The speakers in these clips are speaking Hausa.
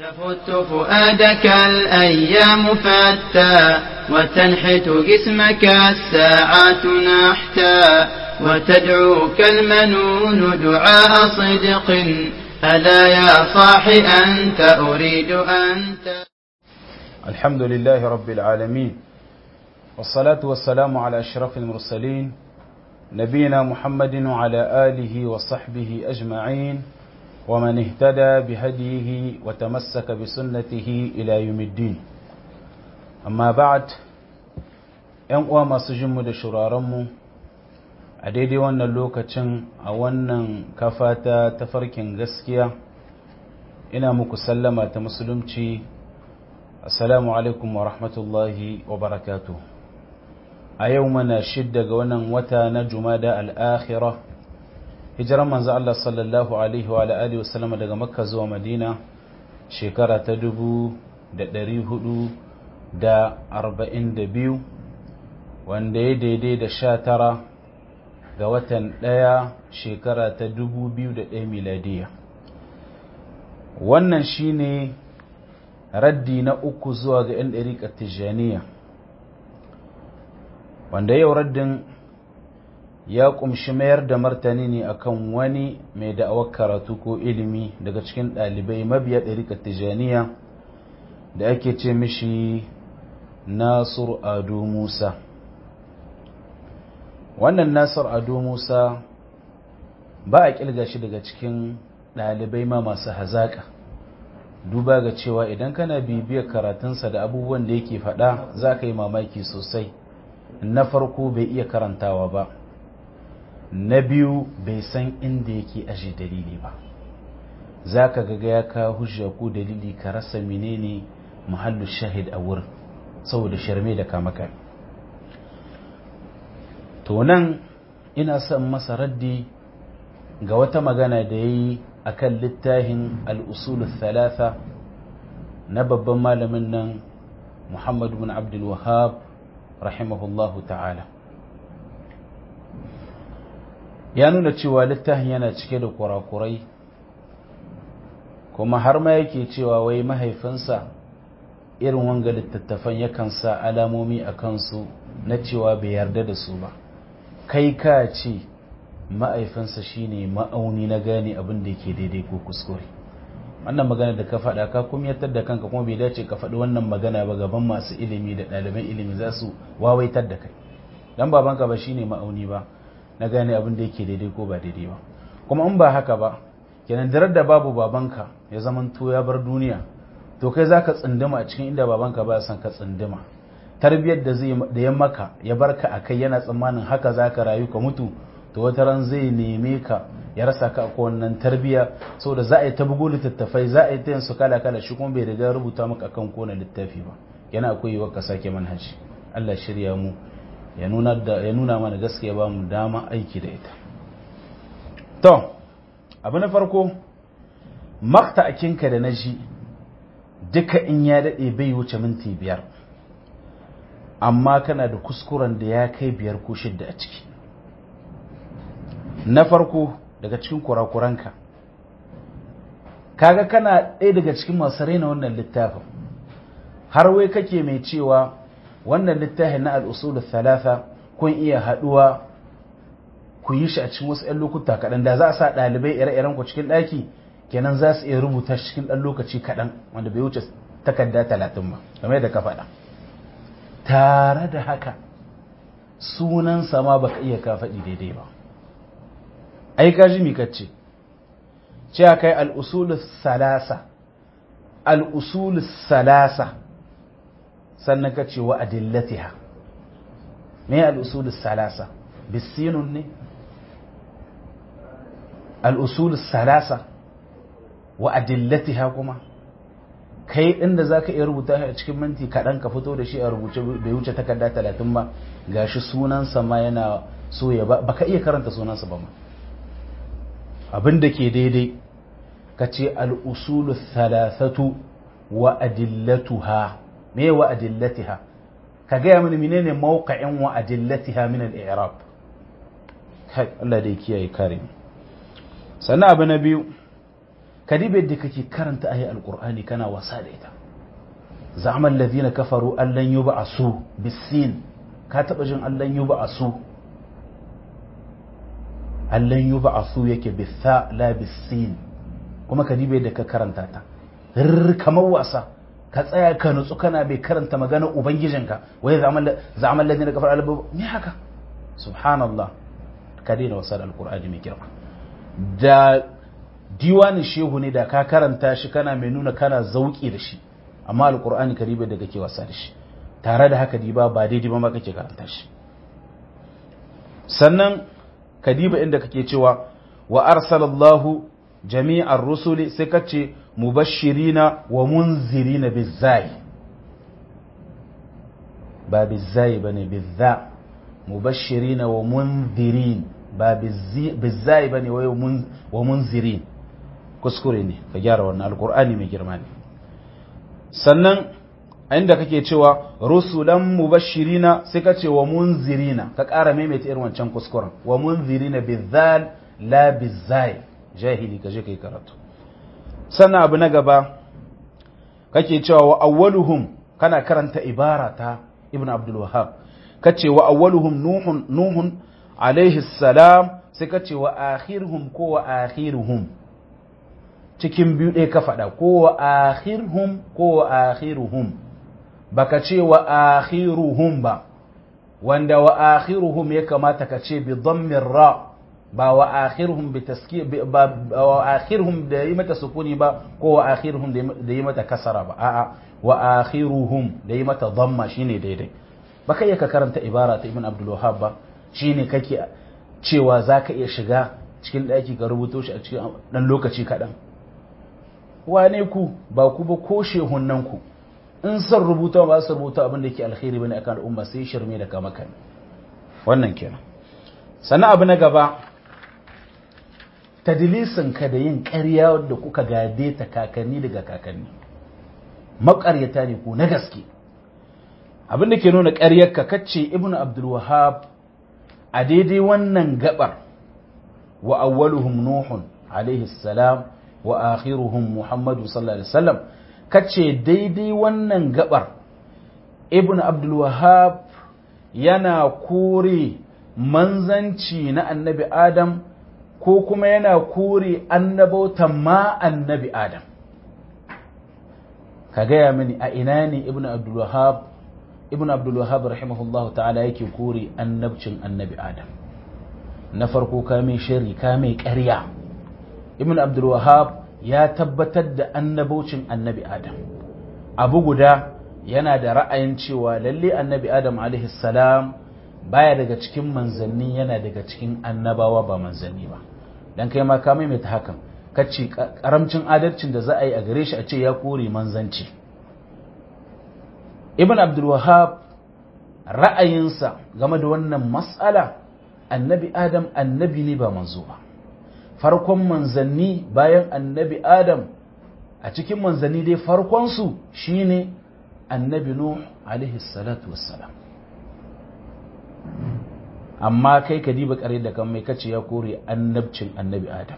تفت فؤادك الأيام فتى وتنحت جسمك الساعات نحتا وتدعوك المنون دعاء صدق ألا يا صاح أنت أريد أنت الحمد لله رب العالمين والصلاة والسلام على أشرف المرسلين نبينا محمد وعلى آله وصحبه أجمعين ومن اهتدى بهديه وتمسك بسنته إلى يوم الدين أما بعد ‘yan uwa masu jinmu da shurarenmu a daidai wannan lokacin a wannan kafa ta tafarkin gaskiya ina muku sallama ta musulunci assalamu alaikum wa rahmatullahi wa barakatu a yau mana shidda ga wannan wata na jumada al'akhira hijiran manzo Allah sallallahu alaihi wa alihi wa sallama daga makka zuwa madina shekara ta dubu da ɗari hudu da arba'in da biyu wanda ya daidai da sha tara ga watan ɗaya shekara ta dubu biyu da ɗaya miladiya wannan shine raddi na uku zuwa ga 'yan ɗariƙar tijjaniya wanda yau raddin ya ƙumshi mayar da martani ne akan wani mai da'awar karatu ko ilimi daga cikin ɗalibai mabiya ɗariƙar tijjaniya da ake ce mishi nasur ado musa wannan nasir ado musa ba a kilga shi daga cikin ɗalibai ma masu hazaƙa duba ga cewa idan kana bibiyar karatunsa da abubuwan da yake faɗa za ka yi mamaki sosai na farko bai iya karantawa ba na biyu bai san inda yake aji dalili ba za ka gaga ya kawo hujja ko dalili ka rasa menene muhallu shahid a wurin saboda sharme da kamaka to nan ina son masa raddi ga wata magana da ya yi a kan littafin al'usul thalatha na babban malamin nan muhammadu bin abdul wahab rahimahullahu ta'ala ya nuna cewa littafin yana cike da kurakurai kuma har ma yake cewa wai mahaifinsa irin wanga littattafan yakan sa alamomi a kansu na cewa bai yarda da su ba kai ka ce ma'aifinsa shine ma'auni na gane abin da yake daidai ko kuskure wannan magana da ka faɗa ka kumyatar da kanka kuma bai dace ka faɗi wannan magana ba gaban masu ilimi da ɗaliban ilimi za su wawaitar da kai dan babanka ba shine ma'auni ba na gane abin da yake daidai ko ba daidai ba kuma in ba haka ba kenan darar da babu babanka ya zaman to ya bar duniya to kai zaka tsinduma a cikin inda babanka ba san ka tsinduma tarbiyyar da zai da ya maka ya barka akai yana tsammanin haka zaka rayu ka mutu to wata ran zai neme ka ya rasa ka ko wannan tarbiyya saboda za a yi ta bugu littattafai za a yi ta yin su kala kala shi kuma bai riga rubuta maka akan kona littafi ba yana akwai yiwuwar ka sake manhaji Allah shirya mu ya nuna da ya nuna mana gaskiya ba mu dama aiki da ita to abu na farko makta akinka da na ji duka in ya daɗe bai wuce minti biyar amma kana da kuskuren da ya kai biyar ko shidda a ciki na farko daga cikin kurakuranka kaga kana ɗaya daga cikin masu raina wannan littafin har wai kake mai cewa wannan littafin na al'usul thalatha kun iya haɗuwa ku yi shi a cikin wasu 'yan lokuta kaɗan da za a sa ɗalibai ire-iren ku cikin ɗaki kenan za su iya rubuta cikin ɗan lokaci kaɗan wanda bai wuce takarda talatin ba game da ka faɗa tare da haka sunansa ma baka iya ka faɗi daidai ba ai ka ji mi kace ce kai al-usul salasa al-usul salasa sannan kace wa adillatiha me al-usul salasa bisinun ne al-usul salasa wa adillatiha kuma kai inda zaka iya rubuta a cikin minti kaɗan ka fito da shi a rubuce bai wuce takarda talatin ba gashi sunansa ma yana so ya ba baka iya karanta sunansa ba ma abin da ke daidai ka ce al'usulu thalathatu wa adillatuha me wa adillatiha ka gaya mini menene mawqa'in wa adillatiha min al-i'rab kai Allah da ya kiyaye kare sannan abu na biyu kadibe da kake karanta ayi alqur'ani kana wasa da ita za'amal ladina kafaru allan yub'asu bisin ka taba jin allan yub'asu allan yub'asu yake bitha la bisin kuma kadibe da ka karanta ta kamar wasa ka tsaya ka nutsu kana bai karanta magana ubangijinka wai za'amal ladina kafaru allan me haka subhanallah ka daina wasa da alqur'ani mai girma da diwanin shehu ne da ka karanta shi kana mai nuna kana zauki da shi amma alkur'ani karibe da kake wasa da shi tare da haka diba ba daidai ba ma kake karanta shi sannan kadiba inda kake cewa wa arsalallahu jami'ar rusuli sai kace mubashirina wa munzirina bizai ba bizai bane bizza mubashirina wa munzirin ba bizai bane wa munzirin kuskure ne ka gyara wannan alkur'ani mai girma ne sannan a inda kake cewa rusulan mubashirina sai ka ce wa munzirina ka ƙara maimaita irin wancan kuskuren wa munzirina bizal la bizai jahili ka je kai karatu sannan abu na gaba kake cewa wa awwaluhum kana karanta ibara ta ibn abdul wahhab kace wa awwaluhum nuhun nuhun alaihi salam sai kace wa akhiruhum ko wa akhiruhum cikin biyu ɗaya ka faɗa ko wa akhirhum ko wa akhiruhum baka ce wa akhiruhum ba wanda wa akhiruhum ya kamata ka ce bi dhammin ra ba wa akhiruhum bi taski ba wa akhiruhum da yi mata sukuni ba ko wa akhiruhum da yi mata kasara ba a'a wa akhiruhum da yi mata dhamma shine daidai baka iya ka karanta ibara ta ibn abdul wahhab ba shine kake cewa zaka iya shiga cikin ɗaki ka rubuto shi a cikin ɗan lokaci kaɗan wane ku ba ku ba ko shehunan ku in san rubuta ba su rubuta abin da yake alkhairi bane akan al'umma sai shirme da kama kan wannan kenan sannan abu na gaba tadlisin ka da yin ƙarya wanda kuka gade ta kakanni daga kakanni maƙaryata ne ku na gaske abin da ke nuna ƙaryar ka kace ibnu abdul wahhab a daidai wannan gabar wa awwaluhum nuhun alaihi salam wa akhiruhum Muhammadu sallallahu alaihi wasallam kace daidai wannan gabar Ibn Abdul Wahhab yana kore manzanci na Annabi Adam ko kuma yana kore annabautan ma Annabi Adam ka gaya mini a ina ne Ibn Abdul Wahhab Ibn Abdul Wahhab rahimahullahu ta'ala yake kore annabcin Annabi Adam na farko ka mai shari ka mai ƙarya ibn abdul wahab ya tabbatar da annabocin annabi adam abu guda yana da ra'ayin cewa lalle annabi adam alaihi salam baya daga cikin manzanni yana daga cikin annabawa ba manzanni ba dan kai ma ka maimaita hakan kace karamcin adalcin da za a yi a gare shi a ce ya kore manzanci ibn abdul wahab ra'ayinsa game da wannan mas'ala annabi adam annabi ne ba manzo ba farkon manzanni bayan annabi adam a cikin manzanni dai farkonsu shine annabi nuh alaihi salatu wassalam amma kai ka diba kare da kan mai kace ya kore annabcin annabi adam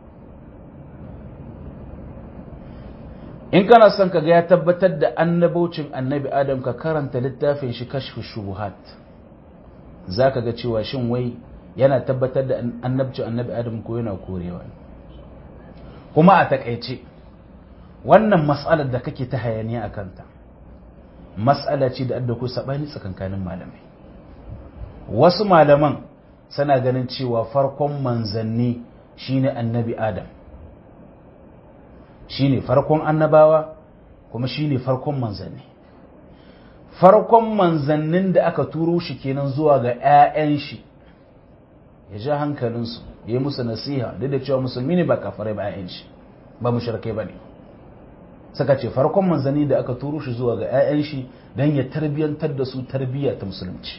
in kana son ka ga ya tabbatar da annabocin annabi adam ka karanta littafin shi kashfu shubuhat za ka ga cewa shin wai yana tabbatar da annabcin annabi adam ko yana korewa kuma a takaice wannan matsalar da kake ta hayaniya a kanta matsala ce da adda ku sabani tsakankanin malamai wasu malaman suna ganin cewa farkon manzanni shine annabi adam shine farkon annabawa kuma shine farkon manzanni farkon manzannin da aka turo shi kenan zuwa ga 'ya'yan shi ya ja hankalinsu ya yi musu nasiha duk da cewa musulmi ne ba kafarai ba 'ya'yan shi ba mushrikai ba ne suka ce farkon manzanni da aka turo shi zuwa ga 'ya'yan shi don ya tarbiyyantar da su tarbiyya ta musulunci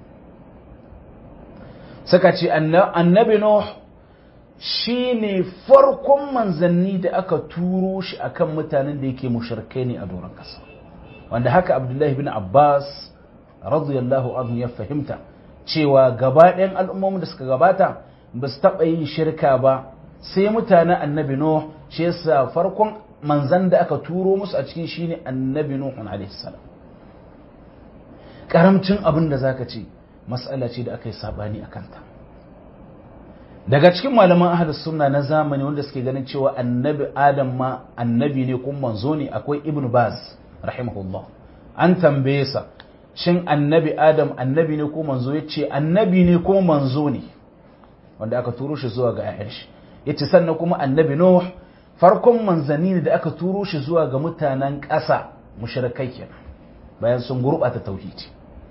suka ce annabi Nuh shi ne farkon manzanni da aka turo shi akan mutanen da yake mushrikai ne a doron kasa wanda haka abdullahi bin abbas radiyallahu anhu ya fahimta cewa gaba ɗayan al'ummomin da suka gabata ba su taɓa yin shirka ba sai mutanen annabi nuh shi yasa farkon manzan da aka turo musu a cikin shine annabi nuh alaihi salam karamcin abin da zaka ce mas'ala ce da aka yi sabani a kanta daga cikin malaman ahlus sunna na zamani wanda suke ganin cewa annabi adam ma annabi ne kuma manzo ne akwai ibnu baz rahimahullah an tambaye sa shin annabi adam annabi ne ko manzo yace annabi ne ko manzo ne wanda aka turo shi zuwa ga ayyan shi yace sannan kuma annabi nuh farkon manzanni ne da aka turo shi zuwa ga mutanen ƙasa mushrikai kenan bayan sun gurɓata tauhidi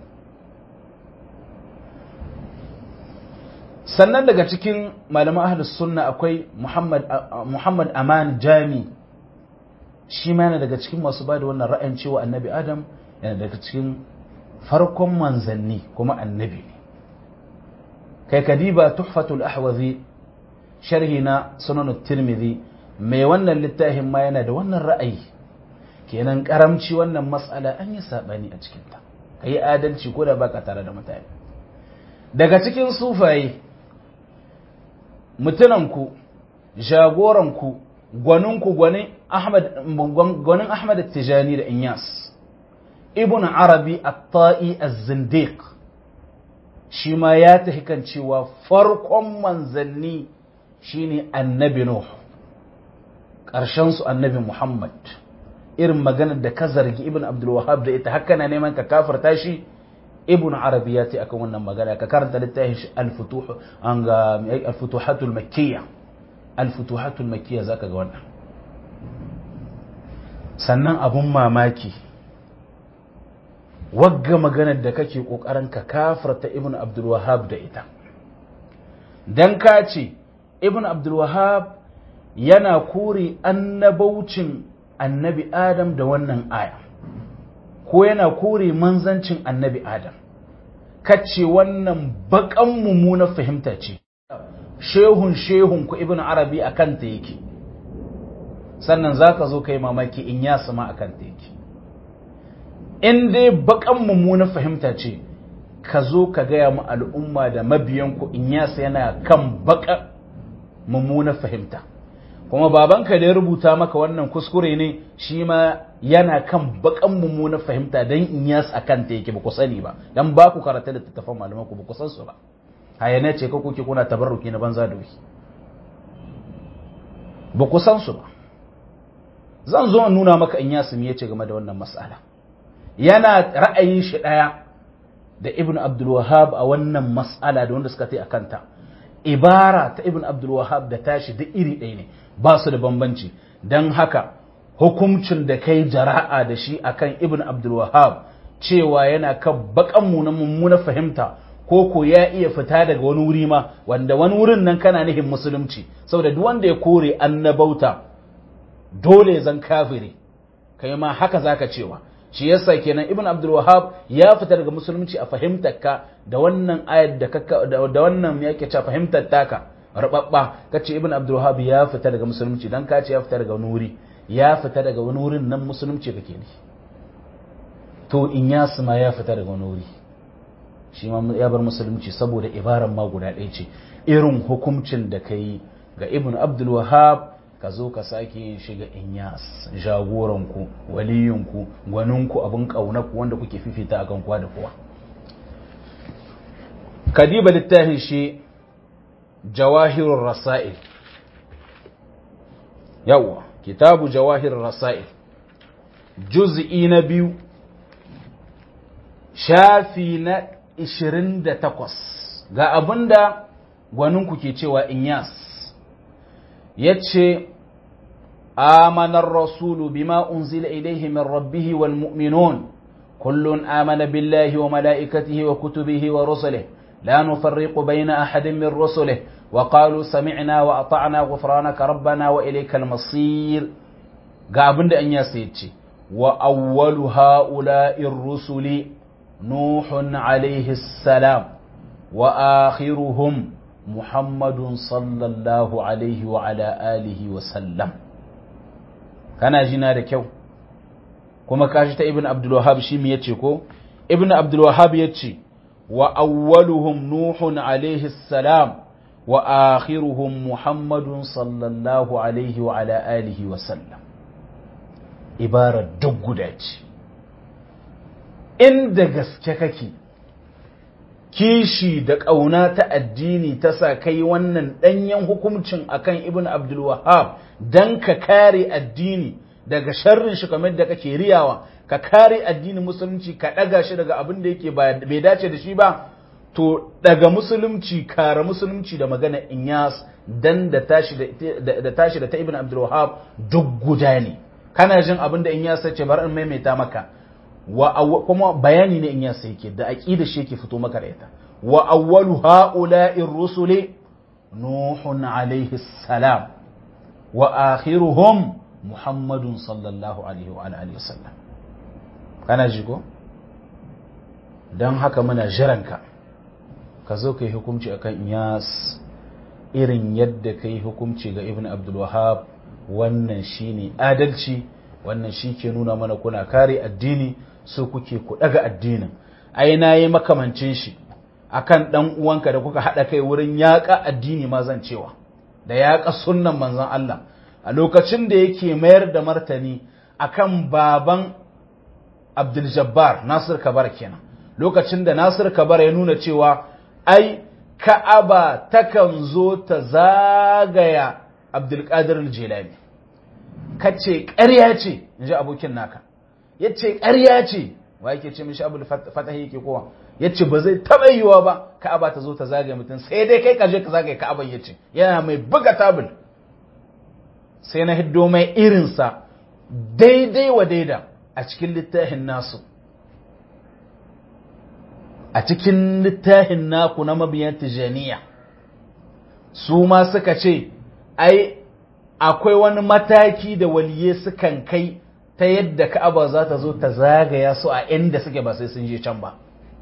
sannan daga cikin malaman ahlus sunna akwai Muhammad Muhammad Aman Jami shi ma yana daga cikin masu bada wannan ra'ayin cewa annabi Adam yana daga cikin farkon manzanni kuma annabi ne kai kadiba tuhfatul ahwazi sharhi na sunan tirmidhi mai wannan littafin ma yana da wannan ra'ayi kenan karamci wannan mas'ala an yi sabani a cikin ta kai adalci ko da baka tare da mutane daga cikin sufaye mutunanku jagoranku gwaninku gwanin Ahmad Tijani da Inyas Ibn Arabi At-Ta'i Az-Zindiq shi ma ya tafi kan cewa farkon manzanni shine annabi Nuh ƙarshen su annabi Muhammad irin maganar da ka zargi Ibn Abdul Wahhab da ita haka na neman ka kafarta shi ibn arabi ya ce akan wannan magana ka karanta littafin shi al-futuh an ga al-futuhatul makkiyya al-futuhatul makkiyya zaka ga wannan sannan abun mamaki wagga maganar da kake kokarin ka kafarta ibn abdul wahhab da ita dan ka ce ibn abdul wahhab yana kore annabaucin annabi adam da wannan aya ko yana kore manzancin annabi Adam, kace wannan baƙan mummuna fahimta ce, shehun shehun ku ibn Arabi a kanta yake, sannan za ka zo kai mamaki in ya sama a kanta yake. In dai baƙan mummuna fahimta ce, ka zo ka gaya mu al'umma da mabiyanku in yasa yana kan baƙa mummuna fahimta. kuma babanka da ya rubuta maka wannan kuskure ne shi ma yana kan bakan mummunar fahimta don in yas a kan ta yake ba ku sani ba don ba ku karata da tattafan malaman ku ba ku san su ba hayane ce ka kuke kuna tabarruki na banza da wuki ba ku san su ba zan zo in nuna maka in yas me yace game da wannan mas'ala yana ra'ayin shi daya da ibn abdul wahhab a wannan mas'ala da wanda suka tai akan ta ibara ta ibn abdul wahhab da tashi da iri ɗaya ne ba su da bambanci don haka hukuncin da kai jara'a da shi akan ibn abdul wahab cewa yana kan bakan mu na mummuna fahimta ko ko ya iya fita daga wani wuri ma wanda wani wurin nan kana nihin musulunci saboda duk wanda ya kore annabauta dole zan kafiri kai ma haka zaka cewa shi yasa kenan ibn abdul wahab ya fita daga musulunci a fahimtar ka da wannan ayat da da wannan yake cewa fahimtar taka rababba kace ibn abdul wahab ya fita daga musulunci dan kace ya fita daga wani wuri ya fita daga wani wurin nan musulunci kake ne to in ya ma ya fita daga wani wuri shi ma ya bar musulunci saboda ibaran ma guda ɗaya ce irin hukuncin da kai ga ibn abdul wahab ka zo ka sake yin shiga inyas jagoranku waliyinku gwaninku abin ƙaunarku wanda kuke fifita akan kowa da kowa kadiba littafin shi jawahirun rasa'il yawa kitabu jawahirun rasa'il juz'i na biyu shafi na 28 ga abinda gwaninku ke cewa inyas ya ce آمن الرسول بما أنزل إليه من ربه والمؤمنون كل آمن بالله وملائكته وكتبه ورسله لا نفرق بين أحد من رسله وقالوا سمعنا وأطعنا غفرانك ربنا وإليك المصير قابل أن يسيتي وأول هؤلاء الرسل نوح عليه السلام وآخرهم محمد صلى الله عليه وعلى آله وسلم kana jina da kyau kuma kashi ta ibn abdul wahhab shi me yace ko ibn abdul wahhab yace wa awwaluhum nuhun alaihi salam wa akhiruhum muhammadun sallallahu alaihi wa ala alihi wa sallam ibarar duk guda ce inda gaske kake kishi da ƙauna ta addini ta sa kai wannan ɗanyen hukuncin akan ibn abdul wahab don ka kare addini daga sharrin shi kamar da kake riyawa ka kare addinin musulunci ka ɗaga shi daga abin da yake bai dace da shi ba to daga musulunci kare musulunci da magana inyas dan da tashi da tashi da ta ibn abdul wahab duk guda ne kana jin abin da inyas ya ce bar in maimaita maka wa kuma bayani ne inyas yake da aqida shi yake fito maka da ita wa awwalu ha'ula'ir rusuli nuhun alaihi salam wa akhiruhum muhammadun sallallahu alaihi wa alihi wasallam kana ji ko dan haka muna jiranka ka zo ka yi hukunci a kan iyas irin yadda ka yi hukunci ga ibn abdulwahab wannan shi ne adalci wannan shi ke nuna mana kuna kare addini so kuke ku daga addinin ai na yi makamancin shi akan dan uwanka da kuka haɗa kai wurin yaƙa addini ma zan cewa da yaƙa sunnan manzon Allah a lokacin da yake mayar da martani akan baban Abdul Jabbar Nasir Kabar kenan lokacin da Nasir Kabar ya nuna cewa ai Ka'aba takan zo ta zagaya Abdulkadir Jilani kace ƙarya ce inji abokin naka yace ƙarya ce wa yake ce mishi Abdul Fatahi yake kowa yace ba zai taba yiwa ba Ka'aba ta zo ta zagaya mutum sai dai kai kaje ka zagaya Ka'aban yace yana mai buga tabul sai na hiddo mai irinsa daidai wa daida a cikin littafin nasu a cikin littafin naku na mabiyan tijaniya su ma suka ce ai akwai wani mataki da waliye sukan kai ta yadda ka'aba za ta zo ta zagaya su a inda suke ba sai sun je can ba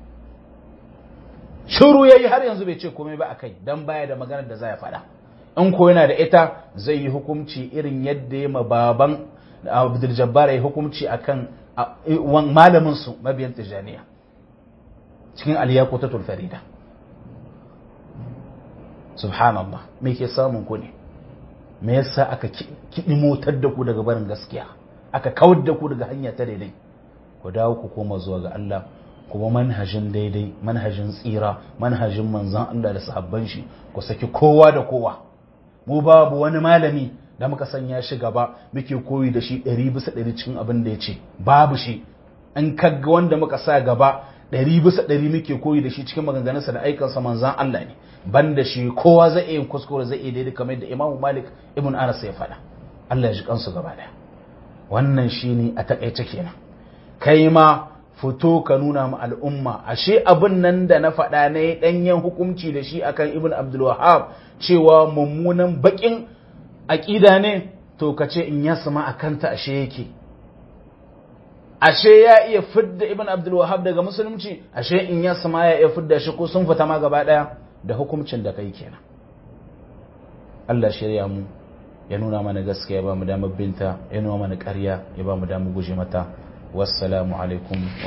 shiru yayi har yanzu bai ce komai ba akai dan baya da maganar da za ya faɗa in ko yana da ita zai yi hukunci irin yadda ya ma baban Abdul Jabbar ya hukunci akan malamin su mabiyan tijaniya cikin aliyakutatul farida subhanallah me ke samun ku ne me yasa aka kiɗi motar da ku daga barin gaskiya aka kawar da ku daga hanya ta daidai ku dawo ku koma zuwa ga Allah kuma manhajin daidai manhajin tsira manhajin manzan Allah da sahabban shi ku saki kowa da kowa mu babu wani malami da muka sanya shi gaba muke koyi da shi ɗari bisa ɗari cikin abin da ya ce babu shi in kaga wanda muka sa gaba ɗari bisa ɗari muke koyi da shi cikin maganganunsa da aikansa manzan Allah ne ban da shi kowa zai iya kuskure zai iya daidai kamar da imamu malik ibn anas ya faɗa Allah ya ji kansu gaba ɗaya wannan shi ne a taƙaice kenan kai ma fito ka nuna ma al'umma ashe abin nan da na faɗa na yi ɗanyen hukunci da shi akan ibn abdul wahab cewa mummunan baƙin aƙida ne to ka ce in ya sama a kanta ashe yake ashe ya iya fidda ibn abdul wahab daga musulunci ashe in ya sama ya iya fidda shi ko sun fita ma gaba daya da hukuncin da kai kenan Allah shirya mu ya nuna mana gaskiya ya ba mu damar binta ya nuna mana ƙarya ya ba mu damar guje mata wassalamu alaikum